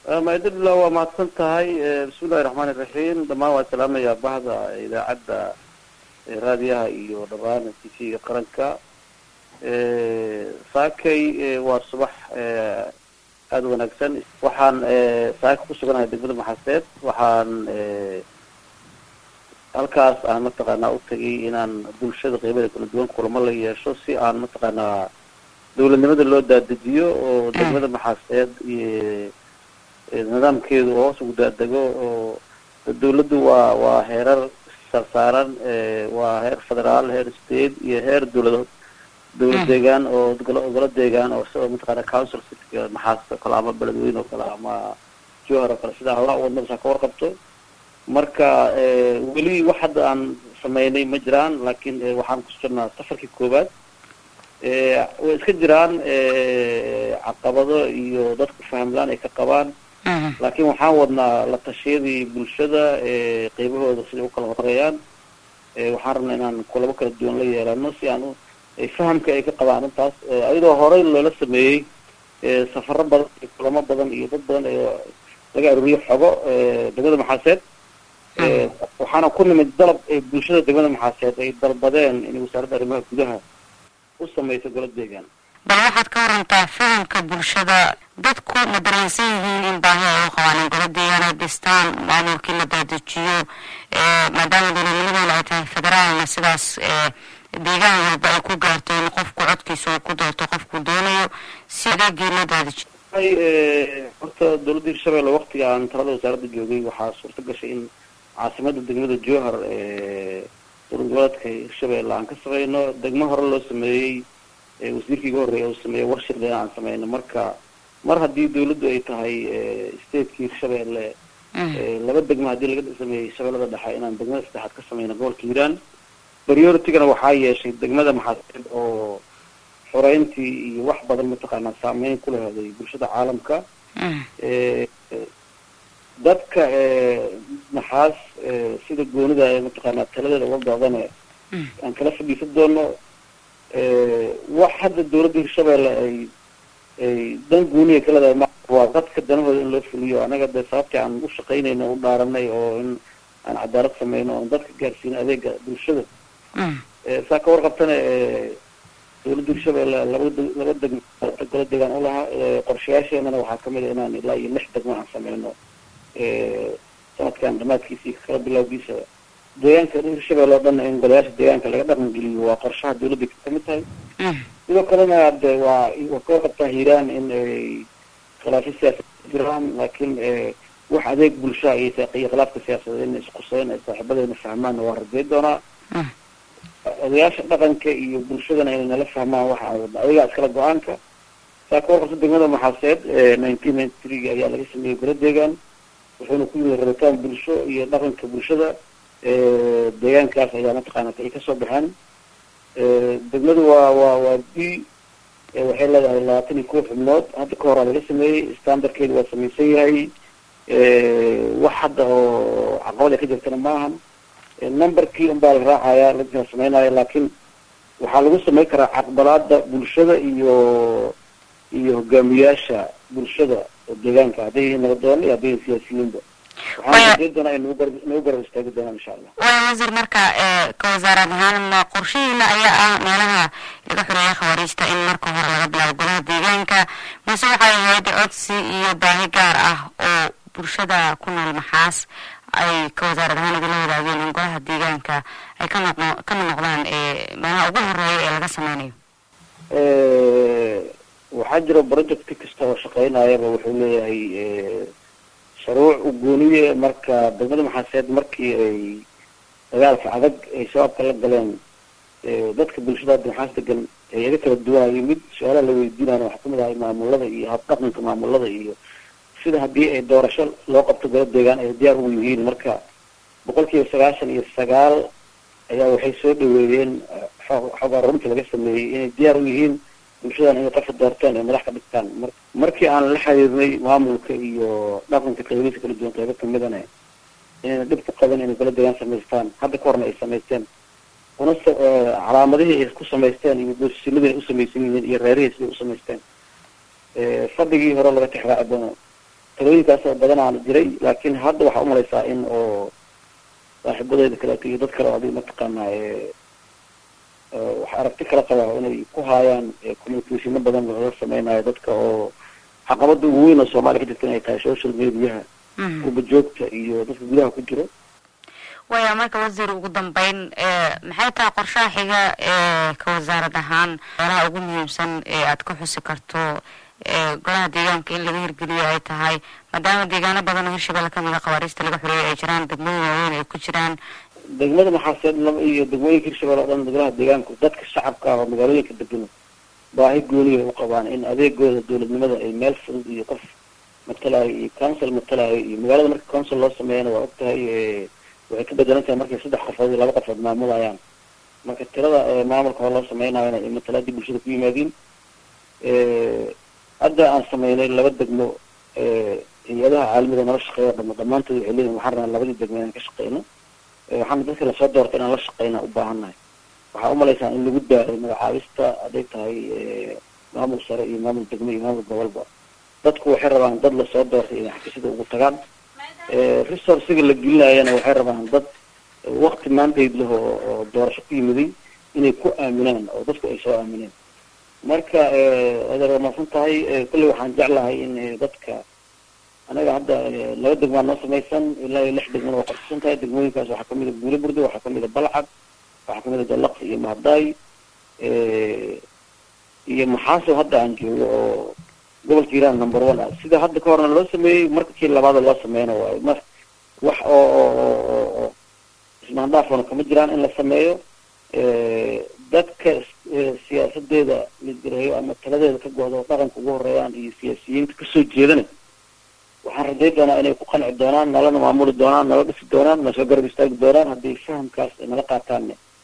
maydadla waa mahadsan tahay bismillahi raxmaan iraxiim dhammaan waa salaamayaa bahda idaacadda raadiyaha iyo dhammaan t v-ga qaranka saakay waa subax aada wanaagsan waxaan saaka ku suganahay degmada maxaseed waxaan halkaas aan mataqaanaa u tagay inaan bulshada qeybada kala duwan kulamo la yeesho si aan mataqaanaa dawladnimada loo daadejiyo oo degmada maxaaseed iyo nidaamkeedu hoos ugu daadego oo dawladdu waa waa heerar sarsaaran waa heer federaal heer state iyo heer dawlad dawlad deegaan oo golo deegaan oo sida mataqaana council cityga maxaasta kale ama beledweyne oo kale ama johar oo kale sidaa hawlaha wadnadasaa ka warqabto marka weli wax hadda aan sameynay ma jiraan laakiin waxaan ku jirnaa safarkii koowaad way iska jiraan caqabado iyo dadku fahamlaan ay ka qabaan laakiin waxaan wadnaa la tashiyadii bulshada qeybahooda siday ukala horeeyaan waxaan rabnaa inaan kulabo kala duwan la yeelano si aan fahamka ay ka qabaan intaas ayadoo horey loola sameeyey safaro badan iyo kulamo badan iyo dad badan ee laga aruuriyo xogo degmada maxaaseed waxaana ku nimid dalab ee bulshada degmada maxaaseed ay dalbadeen in wasaaradda arrimaha gudaha u sameyso golo deegaan bal waxaad ka warantaa fahamka bulshada dadku ma dareensan yihiin in baahi ay u qabaan in golo deegaan ay dhistaan maamulkii la daadejiyo maadaama dowladnimadooda ay tahay federaalna sidaas deegaan walba ay ku gaarto in qofku codkiisa uu ku doorto qofku doonayo si adeegii loo daadejiyo horta dawladda hirshabelle waktiga aan talada wasaaradda joogay waxaa suurta gashay in caasimada degmada johar dowlad goboleedka hirshabelle aan ka sameyno degmo hore loo sameeyey wasiirkii iga horreeya uu sameeyey warshirle aan sameyno marka mar haddii dawladdu ay tahay stateki hirshabelle laba degmo haddii laga sameeyey shabeellada dhexe inaan degmada saddexaad ka sameyno gobolka hiiraan prioritigana waxaa yeeshay degmada maxaaseed oo xoreyntii iyo wax badan mataqaanaa saameyn ku leheday bulshada caalamka dadka maxaas sida goonida ee mataqaanaa taladeeda uga doodane aan kala fadhiisan doono wax hadda dawladda hirshabelle ay ay dan gooniya ka leedahay ma waa dadka danahooda in loo fuliyo anaga dee sababtii aan u shaqaynayno u dhaaranay oo in aan cadaalad sameyno oon dadka gaarsiino adeega bulshada saa ka warqabtana dawladda hirshabelle laba laba degmo golo deegaan u lahaa qorshayaasheenana waxaa kamid a inaan ilaa iyo lix degmo aan sameyno sanadkan dhamaadkiisa iyo kala bilowgiisa deegaanka hirshabelle oo dhan in golayaasha deegaanka laga dhaqan geliyo waa qorshaha dawladda kamid tahay sidoo kalena de waa waa ka warqabtaa hiiraan in ay khilaafyo siyaasad jiraan laakiin wax adeeg bulshaha iyo iyo khilaafka siyaasadeed in isquseen ay saaxiibadeena fahmaan waa rajay doonaa odayaasha dhaqanka iyo bulshadana inay nala fahmaan waxa aan wadna ayagaa iskala go-aanka saa ka warqabta degmada maxaaseed nineteen ninety three ayaa laga sameeyey golo deegaan wuxuuna ku yimid rabitaan bulsho iyo dhaqanka bulshada deegaankaas ayaa mataqaana ay kasoo baxeen degmadu waa waa waa b waxay leedahay labaatan iyo kow xubnood hadda ka horaa laga sameeyey standardkeedu waa samaysan yahay wax hadda oo caqabad ay ka jirtana maahan numberkii un baa la raacayaa la sameynaya laakiin waxaa lagu sameyn karaa caqbalaada bulshada iyo iyo hogaamiyaasha bulshada oo deegaanka hadday yihiin nabadoon iyo hadday yihiin siyaasiyiinba waxaan rajey doonaa ay nagu gar nagu garab istaagi doonaan insha allah waya wasiir marka ka wasaarad ahaan qorshihiina ayaa ah meelaha laga xoreeya khawaariijta in marka hore laga bilaabo golaha deegaanka mise waxay ahayd codsi iyo baahi gaar ah oo bulshada ku nool maxaas ay ka wasaarad ahaan igala wadaageen in golaha deegaanka ay ka noqo ka mid noqdaan meelaha ugu horeeya ee laga sameynayo waxaa jira project kasta oo shaqeynayaba wuxuu leeyahay shuruuc u gooniye marka degmada maxaaseed markii ay dagaalka adag ay shabaabka la galeen dadka bulshada hadda maxaas degan eeyaga kala duwanayo mid su-aalaha la weydiinayna waxaa kamid ahay maamulada iyo habdhaqanka maamulada iyo sida haddii ay doorasho loo qabto golo deegaan ay diyaar ugu yihiin marka boqol kiiba sagaashan iyo sagaal ayaa waxay soo dhaweeyeen xoogaa runta laga sameeyey inay diyaar u yihiin bulshadan inay qofka doorteen ay madax ka dhigtaan mar markii aan la xiriirnay maamulka iyo dhaqanka qeybihiisa kala duwan qeybo kamidana inayna dhib ku qaban inay golo deegaan samaystaan hadda ka horna ay samaysteen una calaamadihii ay ku samaysteen iyo boosisinadii ay usamaysan yihiin iyo reerihii siday usamaysteen fadhigii hore laga tixraaci doono talooyinkaas oo badan aana jiray laakiin hadda waxaa umalaysaa in oo saaxiibadeeda kaleeto iyo dad kale oo adiga mataqaanaa wax aragti kala qabaa inay ku haayaan communicationo badan laga sameynayo dadka oo caqabada ugu weyn oo soomaaliya ka jirta inay tahay social mediaha gurba joogta iyo dadka gudaha ku jiro waya marka wasiir ugu dambeyn maxay tahay qorshaha xiga ee ka wasaarad ahaan meelaha ugu muhiimsan ee aad ka xusi karto golaha deegaanka in laga hirgeliyo ay tahay maadaama deegaano badan oo hirshabelle kamid a khawaariista laga xoreeyay ay jiraan degmooyin waaweyn ay ku jiraan degmada maxaaseed laba iyo degmooyinka hirshabelle o dhan golaha deegaanku dadka shacabka ah oo magaalooyinka degan baahi gooniya u qabaan in adeegooda dowladnimada ay meel fudud iyo qof matalayo iyo council matalayo iyo magaalada marka council loo sameeyana waa og tahay waxay ka bedelan tahay markay saddex qofood iyo laba qofood maamulayaan marka tirada maamulka hore loo sameynayona ay matalaadii bulshada ku yimaadiin hadda aan sameynay laba degmo hay-adaha caalamiga nala shaqeeya dhama dhamaantood waxay leeyihin waxaan rabnaa labadii degmo inaan ka shaqeyno waxaana dadka lasoo doorta inaan la shaqeyna u baahannahay waxaa umalaysaa in lagu daaray magacaabista hadday tahay maamul sare iyo maamul degmo iyo maamul gobolba dadku waxay rabaan dad lasoo doortay inay xafiisyada ugu tagaan resourciga la gelinayana waxay rabaan dad wakti maantayd leh oo oo doorasho ku yimiday inay ku aaminaan oo dadku ay soo aamineen marka adeer waa mahadsan tahay kolley waxaan jeclahay in dadka anaga hadda laba degmaa noo samaysan ilaa iyo lix degmana waa qorsisan tahay degmooyinkaas waxaa kamid a buule burdo waxaa kamid a balcad waxaa kamid a dalaq iyo mahadaay iyo maxaasow hadda aan joogo oo gobolka iran number one ah sida hadda ka horna loo sameeyey marka kii labaada loo sameyna waayo ma wax oo oo ismaandhaafona kama jiraan in la sameeyo dadka siyaasadeeda lidgareeyo ama taladeeda ka go'do oo dhaqanka ugu horeeyaan iyo siyaasiyiinta kasoo jeedana waxaan rajay doonaa inay ku qanci doonaan nalana maamuli doonaan nala dhisi doonaan nasoo garab istaagi doonaan hadday fahamkaas nala qaataanne